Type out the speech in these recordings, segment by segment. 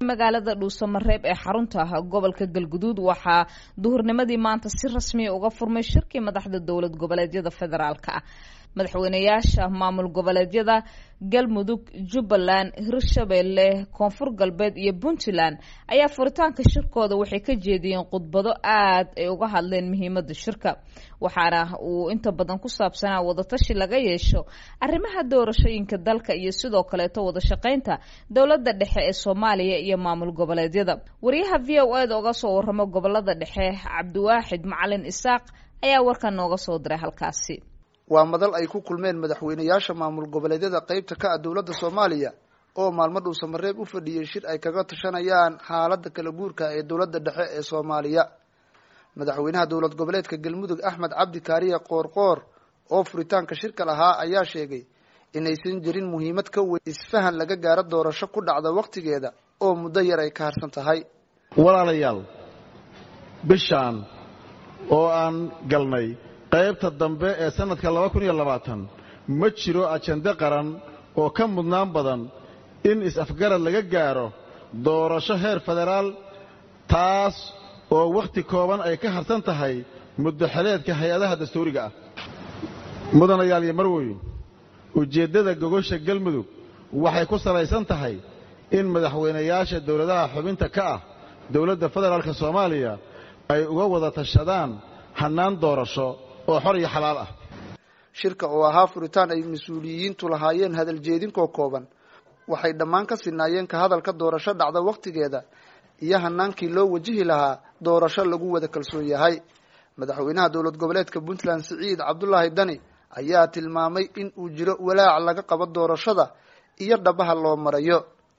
magaalada dhuusamareeb ee xarunta gobolka galguduud waxaa duhurnimadii maanta si rasmiya uga furmay shirkii madaxda dowlad goboleedyada federaalka ah madaxweynayaasha maamul goboleedyada galmudug jubbaland hirshabeelle koonfur galbeed iyo puntland ayaa furitaanka shirkooda waxay ka jeediyeen khudbado aad ay uga hadleen muhiimada shirka waxaana uu inta badan ku saabsanaa wadatashi laga yeesho arrimaha doorashooyinka dalka iyo sidoo kaleeto wada shaqaynta dowlada dhexe ee soomaaliya iyo maamul goboleedyada wariyaha v o eda uga soo waramo gobolada dhexe cabdiwaaxid macalin isaaq ayaa warkan nooga soo diray halkaasi waa madal ay ku kulmeen madaxweynayaasha maamul goboleedyada qeybta ka ah dowladda soomaaliya oo maalmo dhuusamareeb u fadhiyey shir ay kaga tashanayaan xaaladda kala guurka ee dowladda dhexe ee soomaaliya madaxweynaha dowlad goboleedka galmudug axmed cabdi kaariye qoorqoor oo furitaanka shirka lahaa ayaa sheegay inaysan jirin muhiimad ka weyn isfahan laga gaaro doorasho ku dhacda wakhtigeeda oo muddo yar ay ka harsan tahay walaalayaal bishaan oo aan galnay qaybta dambe ee sannadka laba kun iyo labaatan ma jiro ajende qaran oo ka mudnaan badan in is-afgarad laga gaaro doorasho heer federaal taas oo wakhti kooban ay ka harsan tahay muddoxeleedka hay-adaha dastuuriga ah mudanayaal iyo marweyn ujeeddada gogosha galmudug waxay ku salaysan tahay in madaxweynayaasha dowladaha xubinta ka ah dowladda federaalka soomaaliya ay uga wada tashadaan hannaan doorasho oo xor iyo xalaal ah shirka oo ahaa furitaan ay mas-uuliyiintu lahaayeen hadal jeedinkoo kooban waxay dhammaan ka sinaayeen ka hadalka doorasho dhacda wakhtigeeda iyo hanaankii loo wajihi lahaa doorasho lagu wada kalsoon yahay madaxweynaha dowlad goboleedka puntland siciid cabdulaahi dani ayaa tilmaamay in uu jiro walaac laga qabo doorashada iyo dhabaha loo marayo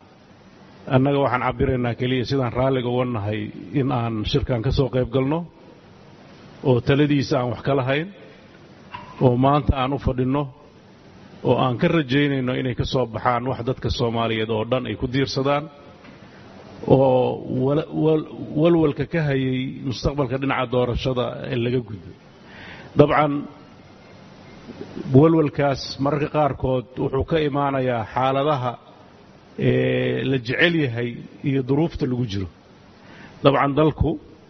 annaga waxaan cabiraynaa keliya sidaan raalliga uga nahay in aan shirkan ka soo qayb galno oo taladiisa aan wax ka lahayn oo maanta aan u fadhinno oo aan ka rajaynayno inay ka soo baxaan wax dadka soomaaliyeed oo dhan ay ku diirsadaan oo walwalka ka hayay mustaqbalka dhinaca doorashada ee laga gudbo dabcan walwalkaas mararka qaarkood wuxuu ka imaanayaa xaaladaha la jecel yahay iyo duruufta lagu jiro dabcan dalku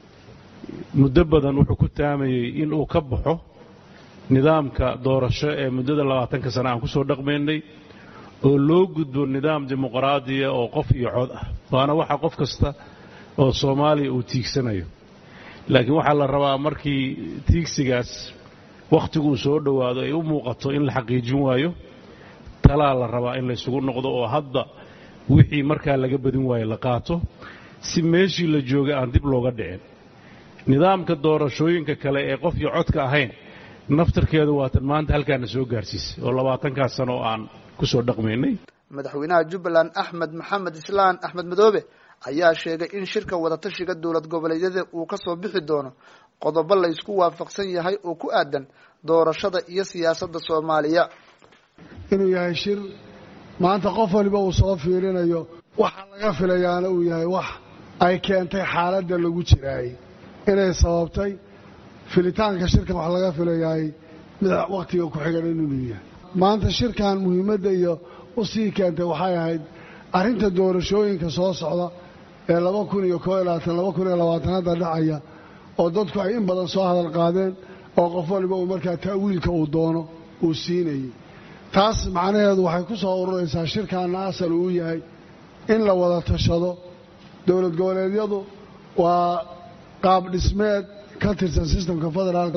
muddo badan wuxuu ku taamayey in uu ka baxo nidaamka doorasho ee muddada labaatanka sana aan ku soo dhaqmaynay oo loo gudbo nidaam dimuqraadiya oo qof iyo cod ah waana waxa qof kasta oo soomaaliya uu tiigsanayo laakiin waxaa la rabaa markii tiigsigaas wakhtiguu soo dhowaado ay u muuqato in la xaqiijin waayo talaa la rabaa in laysugu noqdo oo hadda wixii markaa laga badin waayo la qaato si meeshii la joogay aan dib looga dhicin nidaamka doorashooyinka kale ee qof iyo codka ahayn naftarkeedu waatan maanta halkaana soo gaarsiisay oo labaatankaas sano oo aan ku soo dhaqmaynay madaxweynaha jubbaland axmed maxamed islaan axmed madoobe ayaa sheegay in shirka wadatashiga dowlad goboleedyada uu ka soo bixi doono qodobo la ysku waafaqsan yahay oo ku aadan doorashada iyo siyaasadda soomaaliya inuu yahay shir maanta qof waliba uu soo fiirinayo waxa laga filayaana uu yahay wax ay keentay xaaladda lagu jiraay inay sababtay filitaanka shirkan wax laga filayahay mid wakhtiga ku xigan inuu yahay maanta shirkan muhiimadda iyo u sii keentay waxay ahayd arrinta doorashooyinka soo socda ee laba kun iyo koo iyo labaatan laba kun iyo labaatanada dhacaya oo dadku ay in badan soo hadal qaadeen oo qof waliba uu markaa ta'wiilka uu doono uu siinayay taas macnaheedu waxay ku soo ururaysaa shirkaanna asal uu yahay in la wada tashado dowlad goboleedyadu waa qaab dhismeed ka tirsan sistamka federaalka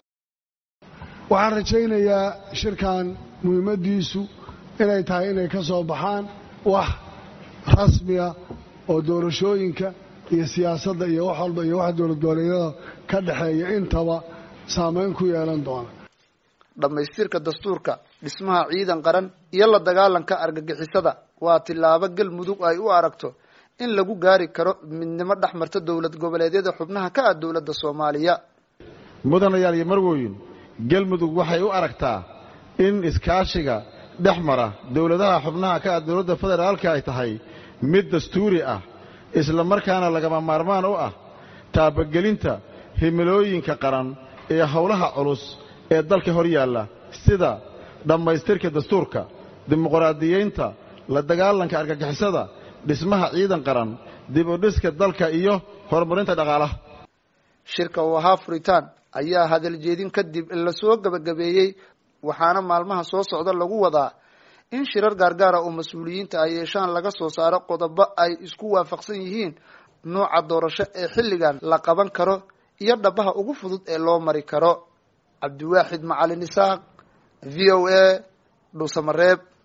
waxaan rajaynayaa shirkan muhiimaddiisu inay tahay inay ka soo baxaan wax rasmiya oo doorashooyinka iyo siyaasadda iyo wax walba iyo waxa dowlad goboleedyada ka dhexeeya intaba saamayn ku yeelan doona dhammaystirka dastuurka dhismaha ciidan qaran iyo la dagaalanka argagixisada waa tillaabo galmudug ay u aragto in lagu gaari karo midnimo dhex marta dowlad goboleedyada xubnaha ka ah dowladda soomaaliya mudanayaal iyo marwoyin galmudug waxay u aragtaa in iskaashiga dhex mara dowladaha xubnaha ka ah dowladda federaalka ay tahay mid dastuuri ah isla markaana lagama maarmaan u ah taabagelinta himilooyinka qaran ee howlaha culus ee dalka hor yaalla sida dhammaystirka dastuurka dimuqraadiyeynta la dagaalanka argagixisada dhismaha ciidan qaran dib u dhiska dalka iyo horumarinta dhaqaalaha shirka uu ahaa furitaan ayaa hadaljeedin kadib lasoo gebagabeeyey waxaana maalmaha soo socda lagu wadaa in shirar gaargaara oo mas-uuliyiinta ay yeeshaan laga soo saaro qodobo ay isku waafaqsan yihiin nooca doorasho ee xilligan la qaban karo iyo dhabaha ugu fudud ee loo mari karo cabdiwaaxid macalin isaaq v o a dhuusamareeb